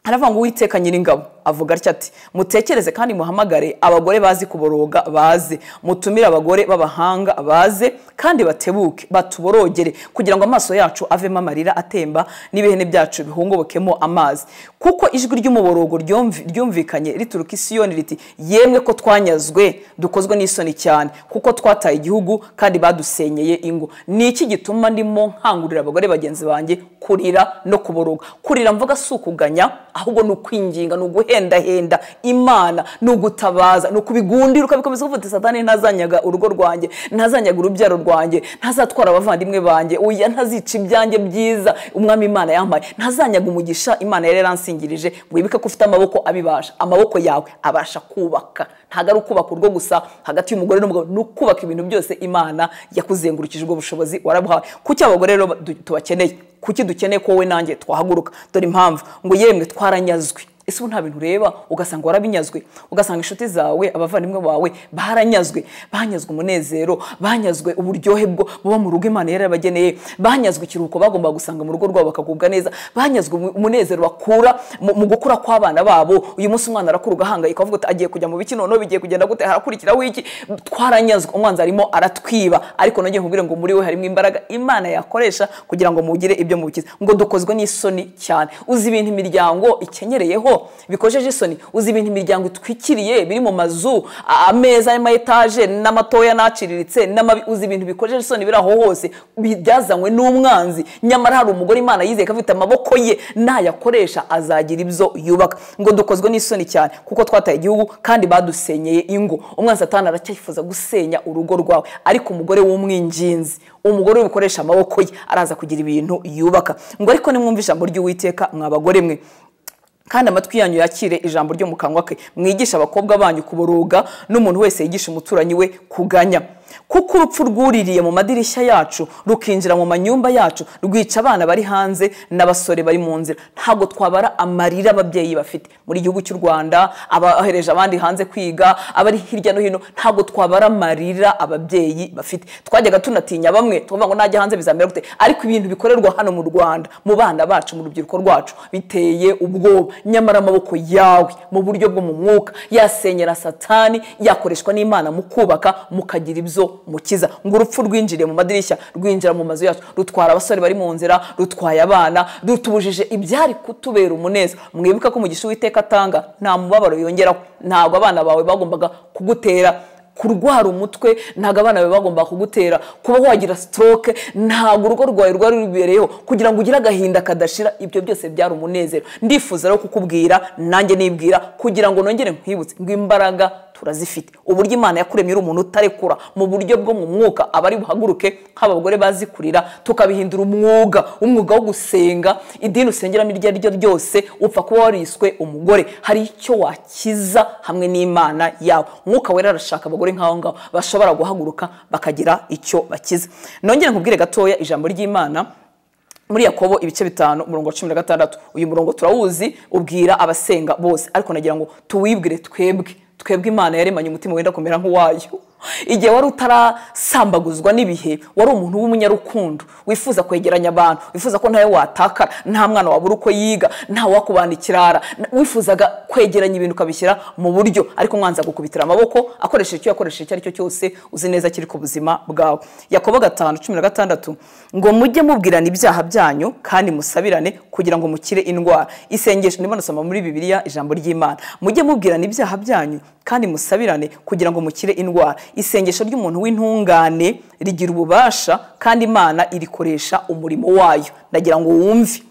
haravuga ngo uwiteka nyiringabo avuga atya ati mutekereze kandi muhamagare abagore bazi kuboroga baze mutumire abagore b'abahanga baze kandi batebuke batuborogere kugira ngo amaso yacu avemo amarira atemba n'ibihene byacu bihungobokemo amazi kuko ijwi ry'umuborogo ryumvi- ryumvikanye rituruka i siyoni riti yemwe ko twanyazwe dukozwe n'isoni cyane kuko twataye igihugu kandi badusenyeye ingo ni iki gituma ndimo nkangurira abagore bagenzi banjye kurira no kuboroga kurira mvuga si ukuganya ahubwo ni ukwinginga ni uguhendahenda imana ni ugutabaza ni ukubigundira ukabikomeza uvuga uti satani ntazanyaga urugo rwanjye ntazanyaga urubyaro rwanjye ntazatwara abavandimwe banjye oya ntazica ibyanjye byiza umwami imana yampaye ntazanyaga umugisha imana yari yaransingirije wibuke ko ufite amaboko abibasha amaboko yawe abasha kubaka ntabwo ari ukubaka urwo gusa hagati y'umugore n'umugabo ni ukubaka ibintu byose imana yakuzengurukije ubwo bushobozi warabuhawe kuki abagore rero tubakeneye kuki dukeneye ko wowe nanjye twahaguruka dore impamvu ngo yemwe twaranyazwe ese ubu nta bintu ureba ugasanga warabinyazwe ugasanga inshuti zawe abavandimwe bawe baranyazwe banyazwe umunezero banyazwe uburyohe bwo buba mu rugo imana yari yarabageneye banyazwe ikiruhuko bagomba gusanga mu rugo rwabo bakagubwa neza banyazwe umu- umunezero bakura mu mu gukura kw'abana babo uyu munsi umwana arakura ugahangayika uvuga uti agiye kujya mu biki noneho bigiye kugenda gute harakurikiraho iki twaranyazwe umwanzi arimo aratwiba ariko nongeye nkubwire ngo muri we harimo imbaraga imana yakoresha kugira ngo mugire ibyo mubikiza ngo dukozwe n'isoni cyane uzi ibintu imiryango ikeneyereyeho bikojeje isoni uzi ibintu imiryango itwikiriye biri mu mazu a- ameza y'ama etaje n'amatoya n'aciriritse n'amabi uzi ibintu bikojeje isoni biri aho hose bi- byazanywe n'umwanzi nyamara hari umugore imana yizeye ko afite amaboko ye nayakoresha azagira ibyo yubaka ngo dukozwe n'isoni cyane kuko twataye igihugu kandi badusenyeye ingo umwanzi satani aracyifuza gusenya urugo rwawe ariko umugore w'umwinginzi umugore w'ibikoresha amaboko ye araza kugira ibintu yubaka ngo ariko nimwumve ijambo ry'uwiteka mwa bagore mwe kandi amatwi yanyu yakire ijambo ryo mu kanwa ke mwigisha abakobwa banyu kuboroga n'umuntu wese yigisha umuturanyi we kuganya kuko urupfu rwuririye mu madirishya yacu rukinjira mu manyumba yacu rwica abana bari hanze n'abasore bari mu nzira ntabwo twabara amarira ababyeyi bafite muri gihugu cy'u rwanda abahereje abandi hanze kwiga abari hirya no hino ntabwo twabara amarira ababyeyi bafite twajyaga tunatinya bamwe tukavuga ngo najya hanze bizamera gute ariko ibintu bikorerwa hano mu rwanda mu bana bacu mu rubyiruko rwacu biteye ubwoba nyamara amaboko yawe mu buryo bwo mu mwuka yasenyera satani yakoreshwa n'imana mu kubaka mukagira ibyo mukiza ngo urupfu rwinjiriye mu madirishya rwinjira mu mazu yacu rutwara abasore bari mu nzira rutwaye abana rutubujije ibyari kutubera umunezero mwibuke ko umugisha uwiteka atanga nta mubabaro yongeraho ntabwo abana bawe bagombaga kugutera kurwara umutwe ntabwo abana bawe bagomba kugutera kuba wagira stroke ntabwo urugo rwawe rwari rubereyeho kugira ngo ugire agahinda kadashira ibyo byose byari umunezero ndifuza rero kukubwira nanjye nibwira kugira ngo nongere nkwibutse ngo imbaraga turazifite uburyo imana yakuremye uri umuntu utarekura mu buryo bwo mu mwuka abari buhaguruke nk'abagore bazikurira tukabihindura umwuga umwuga wo gusenga idini usengeramo iryo ari ryo ryose upfa kuba wariswe umugore hari icyo wakiza hamwe n'imana yawe umwuka wera arashaka abagore nk'aho ngaho bashobora guhaguruka bakagira icyo bakiza nongere nkubwire gatoya ijambo ry'imana muri yakobo ibice bitanu umurongo wa cumi na gatandatu uyu murongo turawuzi ubwira abasenga bose ariko nagira ngo tuwibwire twebwe twebwe imana yaremanye umutima wenda kumera nk'uwayo igihe wari utarasambaguzwa n'ibihe wari umuntu w'umunyarukundo wifuza kwegeranya abantu wifuza ko ntawe watakara nta mwana wabura uko yiga nta wakubana ikirara na- wifuzaga kwegeranya ibintu ukabishyira mu buryo ariko umwanzi agukubitira amaboko akoresheje icyo yakoresheje icyo ari cyo cyose uzi neza kiri ku buzima bwawe yakobo gatanu cumi na gatandatu ngo mujye mubwirana ibyaha byanyu kandi musabirane kugira ngo mukire indwara isengesho ndimo nasoma muri bibiliya ijambo ry'imana mujye mubwirana ibyaha byanyu kandi musabirane kugira ngo mukire indwara isengesho ry'umuntu w'intungane rigira ububasha kandi imana irikoresha umurimo wayo ndagira ngo wumve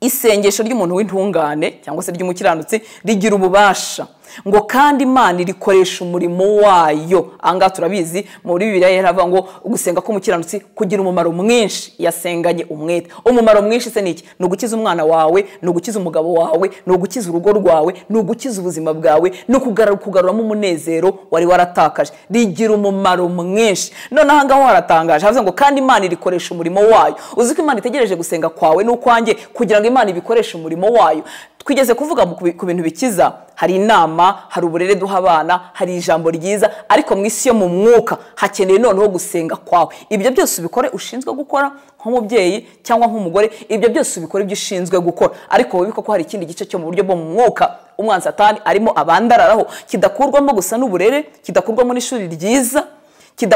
isengesho ry'umuntu w'intungane cyangwa se ry'umukiranutsi rigira ububasha ngo kandi imana irikoresha umurimo wayo ahangaha turabizi muri bibiliya yaravuga ngo gusenga k'umukiranutsi kugira umumaro mwinshi yasenganye umwete umumaro mwinshi se ni iki ni ugukiza umwana wawe ni ugukiza umugabo wawe ni ugukiza urugo rwawe ni ugukiza ubuzima bwawe ni ukugaru- kugaruramo umunezero wari waratakaje rigira umumaro mwinshi noneho ahangaho haratangaje havuze ngo kandi imana irikoresha umurimo wayo uzi ko imana itegereje gusenga kwawe n'ukwanjye kugira ngo imana ibikoreshe umurimo wayo twigeze kuvuga mu- ku bi- ku bintu bikiza hari inama hari uburere duha abana hari ijambo ryiza ariko mu isi yo mu mwuka hakeneye noneho gusenga kwawe ibyo byose ubikore ushinzwe gukora nk'umubyeyi cyangwa nk'umugore ibyo byose ubikore ibyo ushinzwe gukora ariko wibuke ko hari ikindi gice cyo mu buryo bwo mu mwuka umwanzi satani arimo abandararaho kidakurwamo gusa n'uburere kidakurwamo n'ishuri ryiza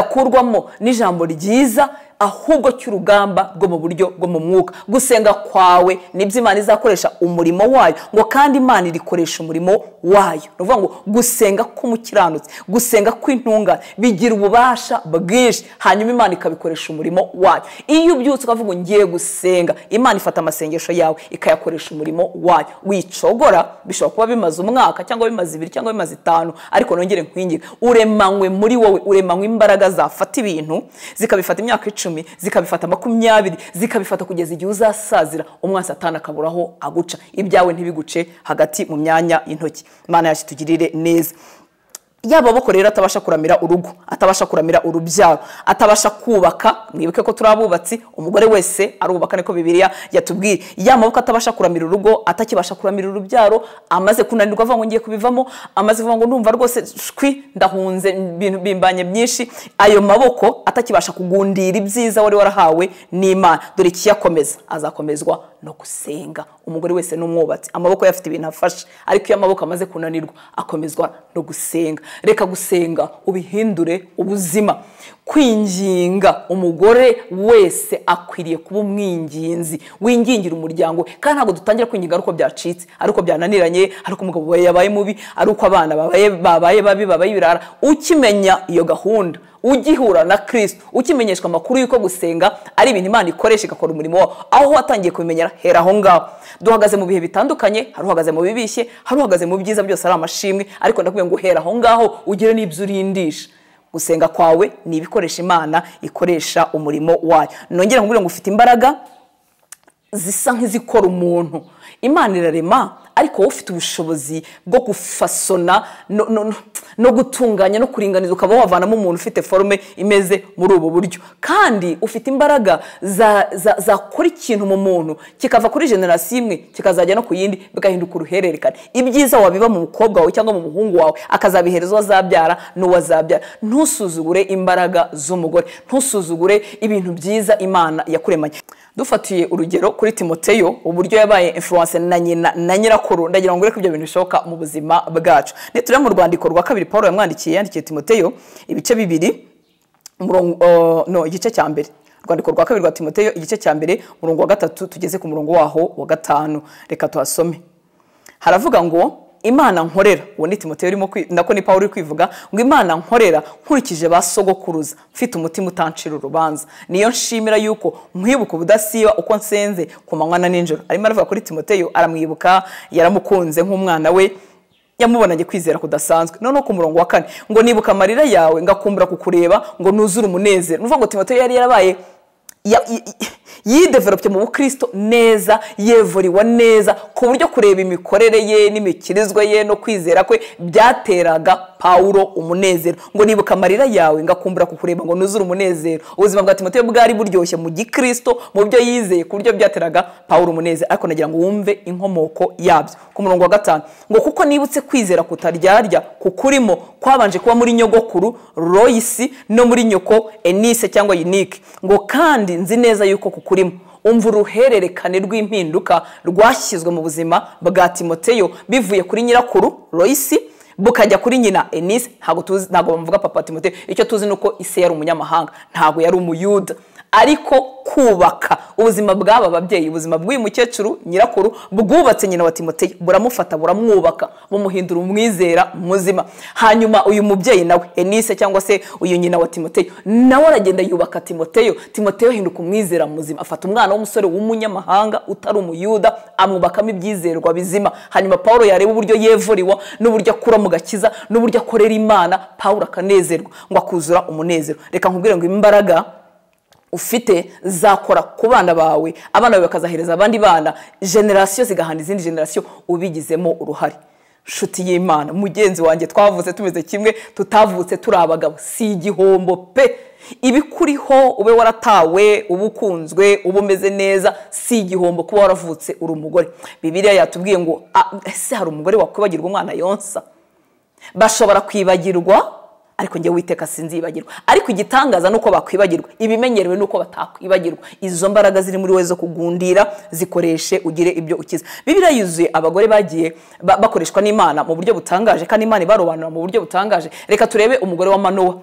kidakurwamo n'ijambo ryiza ahubwo cy'urugamba rwo mu buryo bwo mu mwuka gusenga kwawe nibyo imana izakoresha umurimo wayo ngo kandi imana irikoresha umurimo wayo ni ukuvuga ngo gusenga k'umukiranutsi gusenga kw'intungane bigira ububasha bwinshi hanyuma imana ikabikoresha umurimo wayo iyo ubyutse ukavuga ngo ngiye gusenga imana ifata amasengesho yawe ikayakoresha umurimo wayo wicogora bishobora kuba bimaze umwaka cyangwa bimaze ibiri cyangwa bimaze itanu ariko nongere nkwingire uremanywe muri wowe uremanywe imbaraga zafata ibintu zikabifata imyaka icumi zikabifata makumyabiri zikabifata kugeza igihe uzasazira umwansi atana akaburaho aguca ibyawe ntibiguce hagati mu myanya y'intoki imana yacu itugirire neza yaba aboko rero atabasha kuramira urugo atabasha kuramira urubyaro atabasha kubaka mwibuke ko turi abubatsi umugore wese arubaka niko bibiriya yatubwiye ya maboko atabasha kuramira urugo atakibasha kuramira urubyaro amaze kunanirwa avuga ngo ngiye kubivamo amaze kuvuga ngo ndumva rwose shwi ndahunze ibintu bimbanye byinshi ayo maboko atakibasha kugundira ibyiza wari warahawe n'imana dore ikiyakomeza azakomezwa no gusenga umugore wese ni umwubatsi amaboko ye afite ibintu afashe ariko iyo amaboko amaze kunanirwa akomezwa no gusenga reka gusenga ubihindure ubuzima kwinginga umugore wese akwiriye kuba umwinginzi wingingira umuryango we kandi ntabwo dutangira kwinginga ari uko byacitse ari uko byananiranye ari uko umugabo wawe yabaye mubi ari uko abana babaye babaye babi babaye ibirara ukimenya iyo gahunda ugihura na kirisito ukimenyeshwa amakuru y'uko gusenga ari ibintu imana ikoresha igakora umurimo wawo aho watangiye kubimenyera hera aho ngaho duhagaze mu bihe bitandukanye hari uhagaze mu bibishye hari uhagaze mu byiza byose ari amashimwe ariko ndakubwira ngo hera aho ngaho ugire n'ibyo urindisha gusenga kwawe ni ibikoresha imana ikoresha umurimo wayo nongere nkubwire ngo ufite imbaraga zisa nk'izikora umuntu imana irarema ariko wowe ufite ubushobozi bwo gufasona no- no- no- no gutunganya no kuringaniza ukaba wavanamo umuntu ufite forume imeze muri ubu buryo kandi ufite imbaraga za- za- zakora ikintu mu muntu kikava kuri generasiyo imwe kikazajya no ku yindi bigahinduka uruhererekane ibyiza wabiba mu mukobwa wawe cyangwa mu muhungu wawe akazabihereza uwo azabyara n'uwo azabyara ntusuzugure imbaraga z'umugore ntusuzugure ibintu byiza imana yakuremanye dufatiye urugero kuri timoteyo uburyo yabaye influence na nyina na nyirakuru ndagira ngo ureke ibyo bintu bishoboka mu buzima bwacu nitureba mu rwandiko rwa kabiri paul yamwandikiye yandikiye timoteyo ibice bibiri umurongo- oh, no igice cya mbere urwandiko rwa kabiri rwa timoteyo igice cya mbere umurongo wa gatatu tugeze ku murongo waho wa gatanu reka tuhasome haravuga ngo imana nkorera uwo ni timoteyo urimo kwi- nako ni pawulo uri kwivuga ngo imana nkorera nkurikije ba sogokuruza mfite umutima utancira urubanza niyo nshimira yuko nkwibuka ubudasiba uko nsenze ku manywa na nijoro arimo aravuga kuri timoteyo aramwibuka yaramukunze nk'umwana we yamubonanye kwizera kudasanzwe noneho ku murongo wa kane ngo nibuka amarira yawe ngakumbura kukureba ngo nuzure umunezero nuvuga ngo timoteyo yari yarabaye ya- i- i- yideveropye mu bukristo neza yevuriwa neza ku buryo kureba imikorere ye n'imikirizwe ye no kwizera kwe byateraga pawulo umunezero ngo nibuka amarira yawe ngakumbura kukureba ngo nuzure umunezero ubuzima bwa timoteyo bwari buryoshye mu gikristo mu byo yizeye ku buryo byateraga pawulo umunezero ariko nagira ngo wumve inkomoko yabyo ku murongo wa gatanu ngo kuko nibutse kwizera kutaryarya kukurimo kwabanje kuba muri nyogokuru royisi no muri nyoko enise cyangwa yunike ngo kandi nzi neza yuko kukurimo umva uruhererekane rw'impinduka rwashyizwe mu buzima bwa timoteyo bivuye kuri nyirakuru royisi bukajya kuri nyina enise ntabwo tuzi ntabwo bamuvuga papa timoteyo icyo tuzi ni uko ise yari umunyamahanga ntabwo yari umuyuda ariko kubaka ubuzima bw'aba babyeyi ubuzima bw'uyu mukecuru nyirakuru bwubatse nyina wa timoteyo buramufata buramwubaka bumuhindura umwizera muzima hanyuma uyu mubyeyi nawe enise cyangwa se uyu nyina wa timoteyo nawe aragenda yubaka timoteyo timoteyo ahinduka umwizera muzima afata umwana w'umusore w'umunyamahanga utari umuyuda amwubakamo ibyizerwa bizima hanyuma paul yareba uburyo yevuriwa n'uburyo akura mu gakiza n'uburyo akorera imana paul akanezerwa ngo akuzura umunezero reka nkubwire ngo imbaraga ufite zakora ku bana bawe abana bawe bakazahereza abandi bana generasiyo zigahana izindi generasiyo ubigizemo uruhare nshuti y'imana mugenzi wanjye twavutse tumeze kimwe tutavutse turi abagabo si igihombo pe ibikuriho ube waratawe uba ukunzwe uba umeze neza si igihombo kuba waravutse uri umugore bibiriya yatubwiye ngo "Ah, ese hari umugore wakwibagirwa umwana yonsa bashobora kwibagirwa ariko njye witeka sinzibagirwa ariko igitangaza ni uko bakwibagirwa ibimenyerewe ni uko batakwibagirwa izo mbaraga ziri muri wowe zo kugundira zikoreshe ugire ibyo ukiza bibiriya yuzuye abagore bagiye ba- bakoreshwa n'imana mu buryo butangaje kandi imana ibarobanura mu buryo butangaje reka turebe umugore wa manowa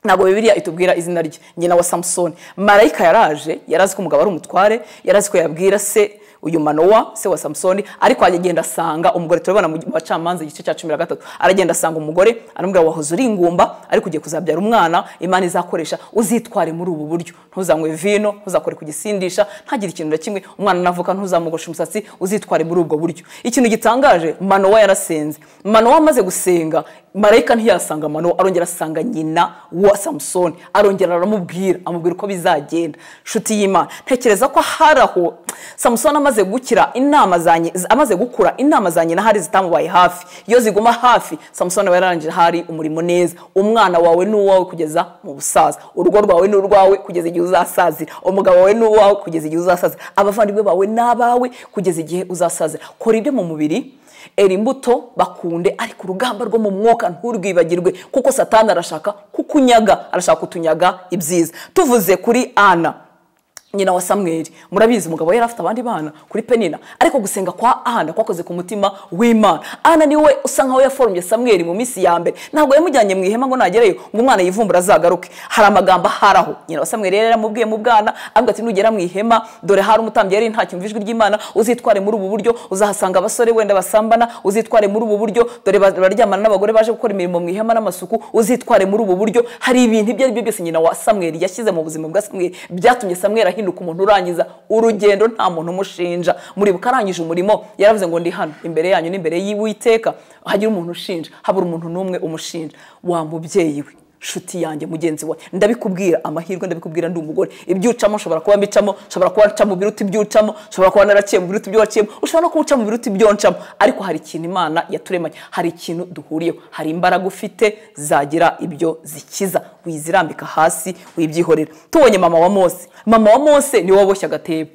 ntabwo bibiliya itubwira izina rye nyina wa samusoni marayika yaraje yari azi ko umugabo ari umutware yari azi ko yabwira se uyu manowa se wa samusoni ariko agenda asanga umugore turabona mu bacamanza igice cya cumi na gatatu aragenda asanga umugore aramubwira wahoze uri ingumba ariko ugiye kuzabyara umwana imana izakoresha uzitware muri ubu buryo ntuzanywe vino ntuzakore ku gisindisha ntagire ikintu na kimwe umwana navuka ntuzamugoshe umusatsi uzitware muri ubwo buryo ikintu gitangaje manowa yarasenze manowa amaze gusenga marayika ntiyasanga amano arongera asanga nyina wa samusoni arongera aramubwira amubwira uko bizagenda inshuti y'imana ntekereza ko hari aho samusoni amaze gukira inama za nyi- z- amaze gukura inama za nyina hari zitamubaye hafi iyo ziguma hafi samusoni aba yararangije hari umurimo neza umwana wawe ni uwawe kugeza mu busaza urugo rwawe ni urwawe kugeza igihe uzasazira umugabo wawe ni uwawe kugeza igihe uzasazira abavandimwe bawe ni abawe kugeza igihe uzasazira kora ibyo mu mubiri era imbuto bakunde ariko urugamba rwo mu mwuka nturwibagirwe kuko satani arashaka kukunyaga arashaka kutunyaga ibyiza tuvuze kuri ana nyina wa samweri murabizi umugabo yari afite abandi bana kuri penina ariko gusenga kwa ana kwakoze ku mutima w'imana ana niwe usa nkaho yaforomye samweri mu minsi ya mbere ntabwo yamujyanye mu ihema ngo nagereyo ngo umwana yivumbura azagaruke hari amagambo aharaho nyina wa samweri yari yaramubwiye mu bwana avuga ati nugera mu ihema dore hari umutambyi yari ntacyumva ijwi ry'imana uzitware muri ubu buryo uzahasanga abasore wenda basambana uzitware muri ubu buryo dore ba- baryamana n'abagore baje gukora imirimo mu ihema n'amasuku uzitware muri ubu buryo hari ibintu ibyo ari byo byose nyina wa samweri yashyize mu buzima bwa samweri byatumye samweri ahinduka umuntu urangiza urugendo nta muntu umushinja muribuka arangije umurimo yaravuze ngo ndi hano imbere yanyu n'imbere y'uwiteka hagira umuntu ushinja habura umuntu n'umwe umushinja wa mubyeyi we nshuti yanjye mugenzi wawe ndabikubwira amahirwe ndabikubwira ndi umugore ibyo ucamo nshobora kuba mbicamo nshobora kuba nca mu biruta ibyo ucamo nshobora kuba naraciye mu biruta ibyo waciyemo ushobora no kuba uca mu biruta ibyo ncamo ariko hari ikintu imana yaturemanye hari ikintu duhuriyeho hari imbaraga ufite zagira ibyo zikiza wizirambika hasi wibyihorera tubonye mama wa mose mama wa mose niwe waboshye agatebo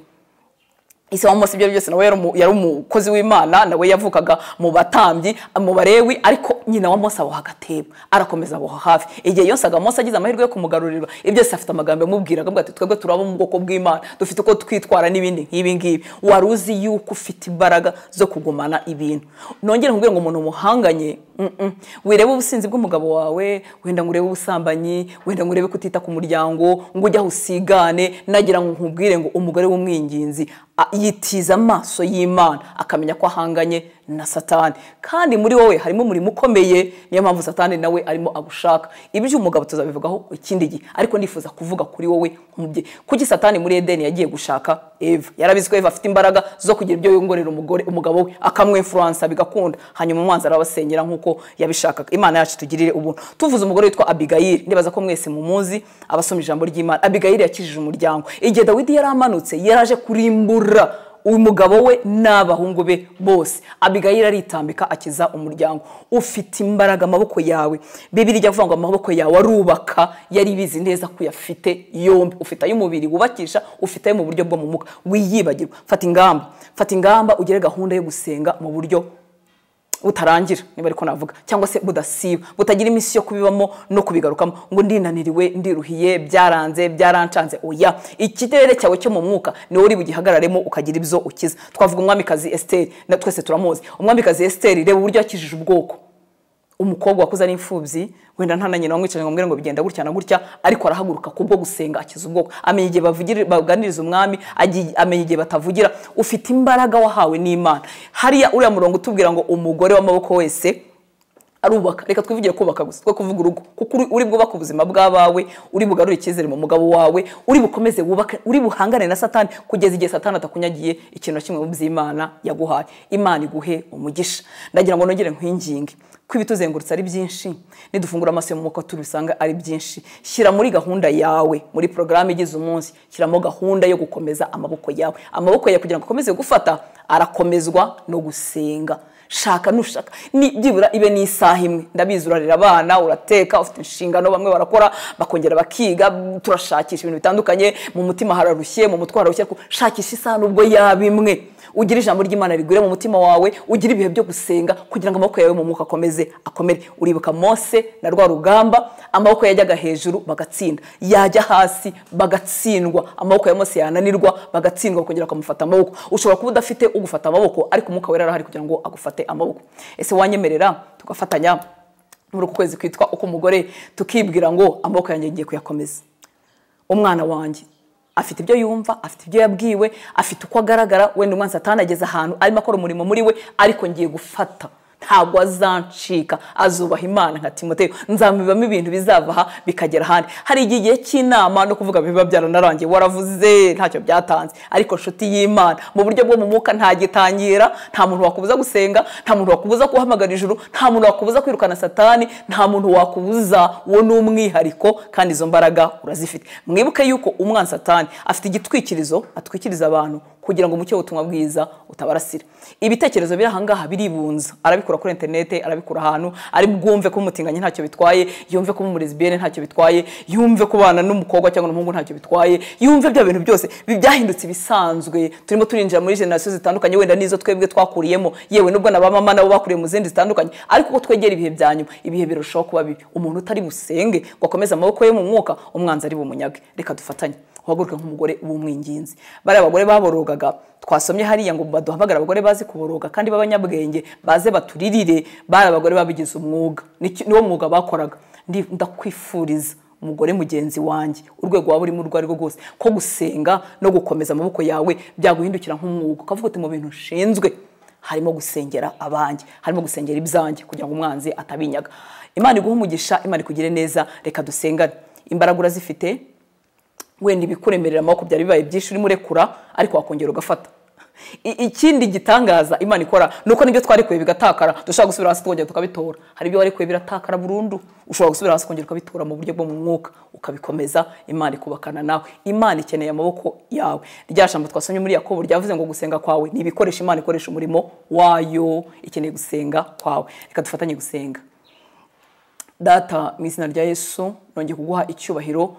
ise wa mose ibyo byose nawe yari umu- yari umukozi w'imana nawe yavukaga mu batambyi mu barewi ariko nyina wa mose aboha agatebo arakomeza aboha hafi igihe yose aga mose agize amahirwe yo kumugarurira ibyo byose afite amagambo yamubwira akavuga ati twebwe turaba mu bwoko bw'imana dufite uko twitwara n'ibindi nk'ibi ngibi wari uzi yuko ufite imbaraga zo kugumana ibintu nongere nkubwire ngo umuntu muhanganye mm, mm, wirebe ubusinzi bw'umugabo wawe wenda ngo urebe ubusambanyi wenda ngo urebe kutita ku muryango ngo ujye aho usigane nagira ngo nkubwire ngo umugore w'umwinginzi a- yitiza amaso y'imana akamenya ko ahanganye na satani kandi muri wowe harimo umurimo ukomeye niyo mpamvu satani nawe arimo agushaka ibyo umugabo tuzabivugaho ikindi gihe ariko ndifuza kuvuga kuri wowe nk'umubyeyi kuki satani muri edeni yagiye gushaka eva yarabizi ko eva afite imbaraga zo kugira ibyo yongorera umugore umugabo we akamwimfuransa bigakunda hanyuma umwanzi arabasenyera nk'uko yabishakaga imana yacu tugirire ubuntu tuvuze umugore witwa abigayili ndibaza ko mwese mumuzi abasoma ijambo ry'imana abigayili yakijije umuryango igihe dawidi yari amanutse yaraje kurimbura umugabo we n'abahungu be bose abigayira aritambika akiza umuryango ufite imbaraga amaboko yawe bibiri ijya kuvuga ngo amaboko yawe arubaka yari bizi neza ko uyafite yombi ufite ay'umubiri wubakisha ufite ayo mu buryo bwo mu muka wiyibagirwa fata ingamba fata ingamba ugire gahunda yo gusenga mu buryo butarangira niba ariko navuga cyangwa se budasiba butagira iminsi yo kubibamo no kubigarukamo ngo ndinaniriwe ndiruhiye byaranze byarancanze oya ikirere cyawe cyo mu mwuka niwe uri bugihagararemo ukagira ibyo ukiza twavuga umwamikazi esiteri na twese turamuzi umwamikazi esiteri reba uburyo yakijije ubwoko umukobwa wakuze ari imfubyi wenda nta na nyina wamwicaje ngo amubwire ngo bigenda gutya na gutya ariko arahaguruka kubwo gusenga akiza ubwoko amenya igihe bavugira- baganiriza umwami agi- amenya igihe batavugira ufite imbaraga wahawe n'imana hariya uriya murongo utubwira ngo umugore w'amaboko wese arubaka reka twivugire kubaka gusa twe kuvuga urugo kuko uri- uri bwubaka ubuzima bw'abawe uri bugarure icyizere mu mugabo wawe uri bukomeze wubake uri buhangane na satani kugeza igihe satani atakunyagiye ikintu na kimwe mu by'imana yaguhaye imana iguhe umugisha ndagira ngo nongere nkwinginge ko ibituzengurutse ari byinshi nidufungura amaso yo mu mwuka tubisanga ari byinshi shyira muri gahunda yawe muri porogaramu igize umunsi shyiramo gahunda yo gukomeza amaboko yawe amaboko yawe kugira ngo akomeze gufata arakomezwa no gusenga shaka nushaka ni byibura ibe ni isaha imwe ndabizi urarira abana urateka ufite inshingano bamwe barakora bakongera bakiga turashakisha ibintu bitandukanye mu mutima hararushye mu mutwe hararushye ariko shakisha isaha nubwo yaba imwe ugira ijambo ry'imana rigwire mu mutima wawe ugira ibihe byo gusenga kugira ngo amaboko yawe mu mwuka akomeze akomere uribuka mose na rwa rugamba amaboko yajyaga hejuru bagatsinda yajya hasi bagatsindwa amaboko ya mose yananirwa bagatsindwa bakongera bakamufata amaboko ushobora kuba udafite ugufata amaboko ariko umwuka wera arahari kugira ngo agufate amaboko ese wanyemerera tugafatanya muri uku kwezi kwitwa uko umugore tukibwira ngo amaboko yanjye ngiye kuyakomeza umwana wanjye afite ibyo yumva afite ibyo yabwiwe afite uko agaragara wenda umwana satani ageze ahantu arimo akora umurimo muri we ariko ngiye gufata ntabwo azancika azubaha imana nka timoteyo nzamubibamo ibintu bizava aha bikagera ahandi hari igihe igihe cy'inama no kuvuga biba byaranarangiye waravuze ntacyo byatanze ariko nshuti y'imana mu buryo bwo mu mwuka ntagitangira nta muntu wakubuza gusenga nta muntu wakubuza guhamagara ijuru nta muntu wakubuza kwirukana satani nta muntu wakubuza uwo ni umwihariko kandi izo mbaraga urazifite mwibuke yuko umwana satani afite igitwikirizo atwikiriza abantu kugira ngo umucyo w'ubutumwa bwiza utabarasira ibitekerezo biri ahangaha biribunza arabikura kuri interinete arabikura ahantu ari bwumve ko umutinganya ntacyo bitwaye yumve ko umurezibiyene ntacyo bitwaye yumve kubana n'umukobwa cyangwa n'umuhungu ntacyo bitwaye yumve bya bintu byose bi- byahindutse ibisanzwe turimo turinjira muri generasiyo zitandukanye wenda n'izo twebwe twakuriyemo yewe nubwo na ba mama nabo bakuriye mu zindi zitandukanye ariko uko twegera ibihe bya nyuma ibihe birushaho kuba bibi umuntu utari busenge ngo akomeze amaboko ye mu mwuka umwanzi ari bumunyage reka dufatanye uhaguruke nk'umugore w'umwinginzi bariya bagore baborogaga twasomye hariya ngo baduhamagara abagore bazi kuboroga kandi b'abanyabwenge baze baturirire bari abagore babigize umwuga Niki- niwo mwuga bakoraga Ndi- ndakwifuriza umugore mugenzi wanjye urwego waba urimo urwo ari rwo rwose ko gusenga no gukomeza amaboko yawe byaguhindukira nk'umwuga ukavuga uti mu bintu nshinzwe harimo gusengera abanjye harimo gusengera ibyanjye kugira ngo umwanzi atabinyaga imana iguhe umugisha imana ikugire neza reka dusengane imbaraga urazifite wenda ibikuremerera amaboko byari bibaye byinshi urimo urekura ariko wakongera ugafata I- ikindi gitangaza imana ikora ni uko n'ibyo twarekuye bigatakara dushobora gusubira hasi tukongera tukabitora hari ibyo warekuye biratakara burundu ushobora gusubira hasi ukongera ukabitora mu buryo bwo mu mwuka ukabikomeza imana ikubakana nawe imana ikeneye amaboko yawe rya jambo twasomye muri yakobo ryavuze ngo gusenga kwawe ni ibikoresho imana ikoresha umurimo wayo ikeneye gusenga kwawe reka dufatanye gusenga data mu izina rya yesu nongeye kuguha icyubahiro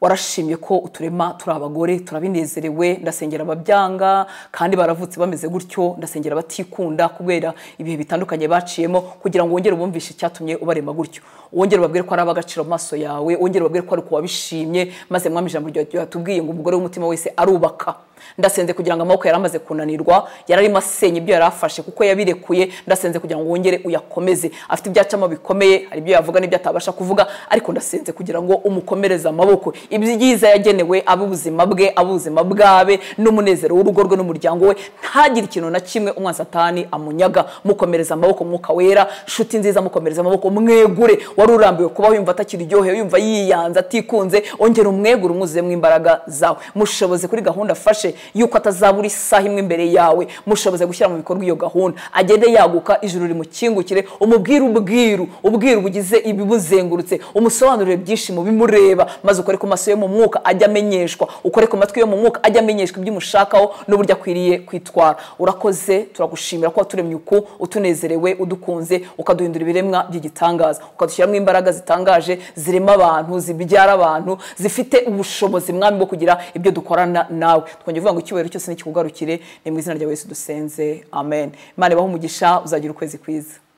warashimye ko uturema turi abagore turabinezerewe ndasengera ababyanga kandi baravutse bameze gutyo ndasengera abatikunda kubera ibihe bitandukanye baciyemo kugira ngo wongere ubumvishe icyatumye ubarema gutyo wongere ubabwire ko ari ab'agaciro mu maso yawe wongere ubabwire ko ari uko wabishimye maze mwami ijambo ryawe ryatubwiye ngo umugore w'umutima wese arubaka ndasenze kugira ngo amaboko yari amaze kunanirwa yari arimo asenya ibyo yari afashe kuko yabirekuye ndasenze kugira ngo wongere uyakomeze afite ibyacamo bikomeye hari ibyo yavuga n'ibyo atabasha kuvuga ariko ndasenze kugira ngo umukomereze amaboko ibyiza yagenewe ab'ubuzima bwe ab'ubuzima bwabe n'umunezero w'urugo rwe n'umuryango we ntagire ikintu na kimwe umwasatani amunyaga mukomereza amaboko mwuka wera nshuti nziza mukomereza amaboko mwegure wari urambiwe kubaho yumva atakiryohewe yumva yiyanze atikunze ongera umwegure umwuzuyemo imbaraga zawe mushoboze kuri gahunda afashe yuko atazabura isaha imwe imbere yawe mushoboze gushyira mu bikorwa iyo gahunda agende yaguka ijuru rimukingukire umubwire ubwiru ubwiru bugize ibibuzengurutse umusobanurire byinshi mu bimureba maze ukore ku maso yo mu mwuka ajye amenyeshwa ukore ku matwi yo mu mwuka ajye amenyeshwa ibyo umushakaho n'uburyo akwiriye kwitwara urakoze turagushimira ko waturemye uku utunezerewe udukunze ukaduhindura ibiremwa by'igitangaza ukadushyiramo imbaraga zitangaje zirema abantu zibyara abantu zifite ubushobozi mwami bwo kugira ibyo dukorana nawe twongeye kuvuga ngo icyubahiro cyose nikikugarukire ni mu izina rya yesu dusenze amen imana ibahe umugisha uzagira ukwezi kwiza